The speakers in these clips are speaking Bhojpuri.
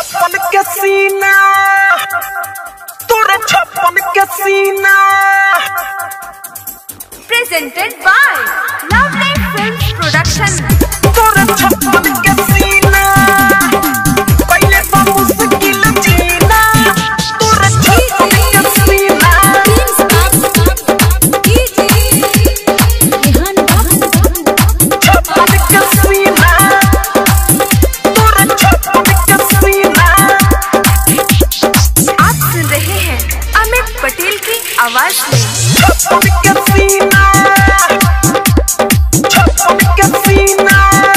छप्पन के सीना तोरे छप्पन के सीना presented by Lovely Films Production. तोरे छप्पन के सीना पहले तो मुश्किल जीना तोरे छप्पन के सीना छप्पन के सीना तोरे छप्पन के सीना आप सुन रहे हैं अमित पटेल की आवाज में छप्पन के सीना छप्पन के सीना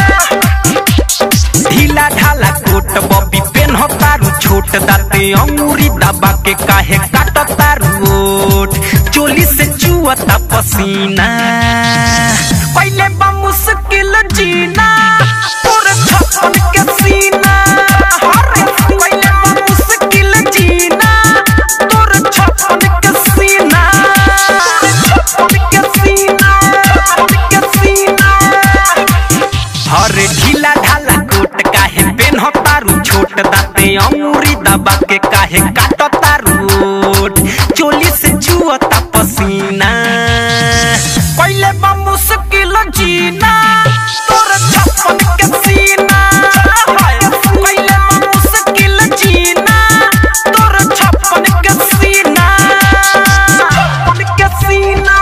ढीला ढाला कोट बॉबी पेन हो तारू छोट दाते अंगूरी दबा के काहे काट तारू ओठ चोली से चुअता पसीना पहले बा मुश्किल जीना तोरे छप्पन के सीना अरे पहले बा मुश्किल जीना तोरे छप्पन के सीना छप्पन के सीना छप्पन के सीना हरे ढीला ढाला कोट काहे पेन हो तारू छोट दाते अंगूरी दबा के काहे काट तारू ओठ चोली से चुअता पसीना पहले बा मुश्किल जीना तोर छप्पन के सीना पहले बा मुश्किल जीना तोर छप्पन के सीना छप्पन के सीना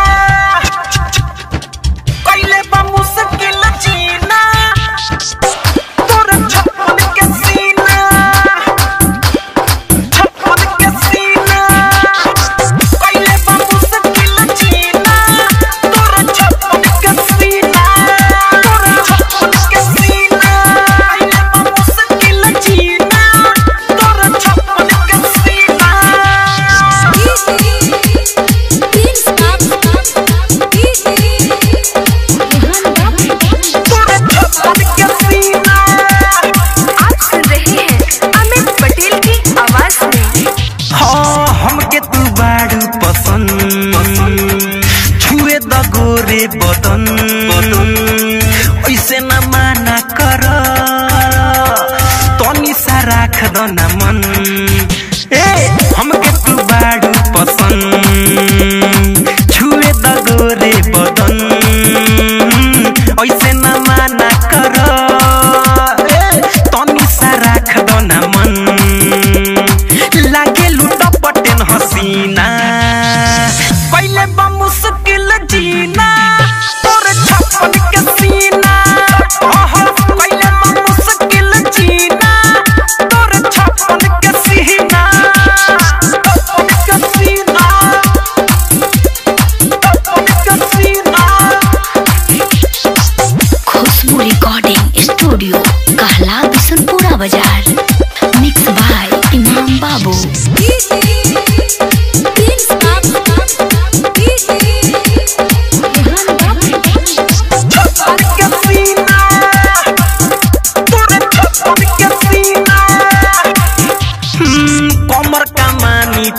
पहले बा मुश्किल जीना तोरे छप्पन के सीना छप्पन के सीना पहले बा मुश्किल जीना तोरे छप्पन के सीना तोरे छप्पन के सीना पहले बा मुश्किल जीना तोरे छप्पन के सीना तोरे छप्पन के सीना आप सुन रहे हैं अमित पटेल की आवाज में हाँ हमके तू बाड़ू पसंद छुए द गोरे बदन ऐसे न माना कर तनी सा राख द न मन ए हमके तू बाड़ू पसंद छुए द गोरे बदन ऐसे न माना कर ए तनी सा राख द न मन लागे लूट पटेन हसीना पहले बा मुश्किल जीना तोरे छप्पन के सीना ओहो पहले बा मुश्किल जीना तोरे छप्पन के सीना छप्पन के सीना छप्पन के सीना खुशबू रिकॉर्डिंग स्टूडियो कहला बिशनपुरा बाजार मिक्स बाय इमाम बाबू छप्पन के सीना तोरे छप्पन के सीना हम्म, कमर कमानी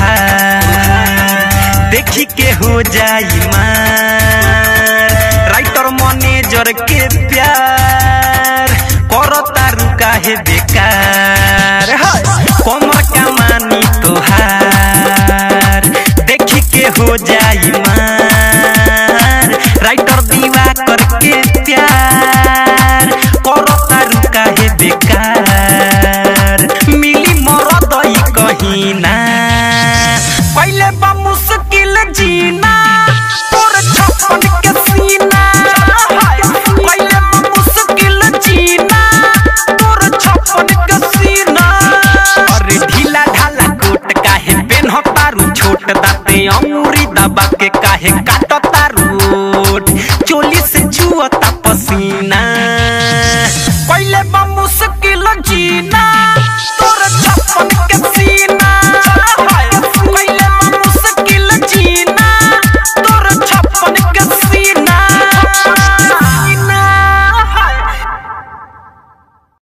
तोहार देखी के हो जाई मार राइटर मैनेजर के प्यार करो तारू काहे बेकार हाय, कमर कमानी तोहार देखी के हो जाई मार राइटर दीवा करके प्यार करो तारू काहे बेकार मिली मरद ई कहीं ना पहले बा मुश्किल जीना तोर छप्पन के सीना हाय, पहले बा मुश्किल जीना तोर छप्पन के सीना अरे ढीला ढाला कोट काहे पेन हो तारू छोट दाते अंगूरी दबा के काहे काट